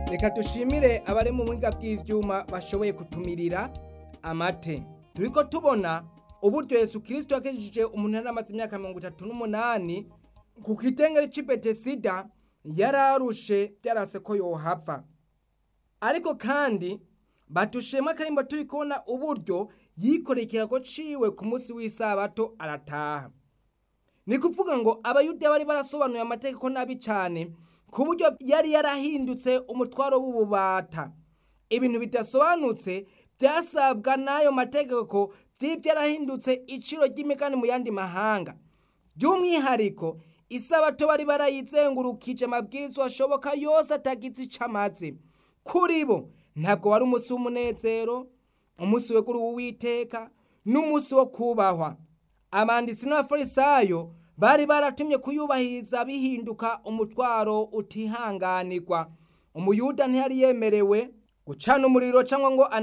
reka dushimire abari mu buhinga bw'ivyuma bashoboye kutumirira amate turiko tubona uburyo yesu kirisito yakijije umuntu yari amaze imyaka mirongo itatu n'umunani ku kitengere c'i betesida yararushe byarase ko yohava ariko kandi batushema akarimbo turi kubona uburyo yikoreye ikirago ciwe ku munsi w'isabato arataha ni kuvuga ngo abayuda bari barasobanuye amategeko nabi cyane ku buryo yari yarahindutse umutwaro w'ububata ibintu bidasobanutse byasabwa n'ayo mategeko by'ibyarahindutse iciro ry'imigani mu yandi mahanga by'umwihariko isabato bari barayizengurukije amabwirizwa ashoboka yose atagize icyo amaze kuri bo ntabwo wari umunsi w'umunezero umunsi wegura uwiteka n'umunsi wo kubahwa abanditsi n'abafarisayo bari baratumye kuyubahiriza bihinduka umutwaro utihanganirwa umuyuda ntiyari yemerewe gucana umuriro cyangwa ngo